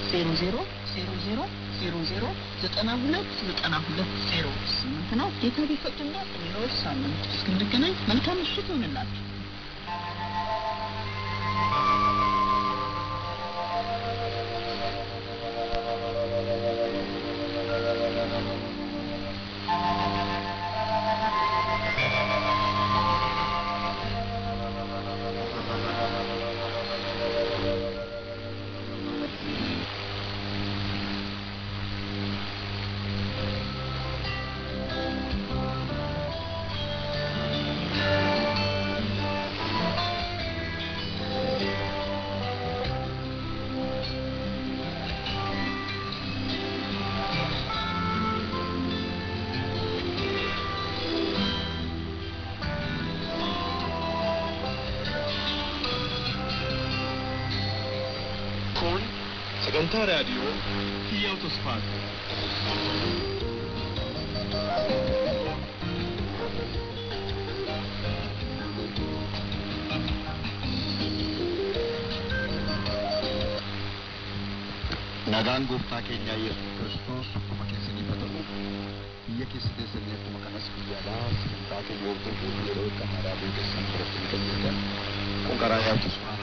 ዜሮ ዜሮ ዜሮ ዜሮ ዜሮ ዜሮ ዘጠና ሁለት ዘጠና ሁለት ዜሮ ስምንት ነው። ጌታ ቢፈቅድና በሌላው ሳምንት እስክንገናኝ መልካም ምሽት ይሆንላችሁ። Kun sagantaa raadiyoo Hiyyaa Tosfaati. Nagaan gooftaa keenyaa Yesuus Kiristoos akkuma keessaniif haa ta'u biyya keessa teessanii akkuma kanas guyyaadhaa sagantaa keenya hordofuuf yeroo akkanaadhaa beekessan biratti ni qajeeltan kun karaa yaa'u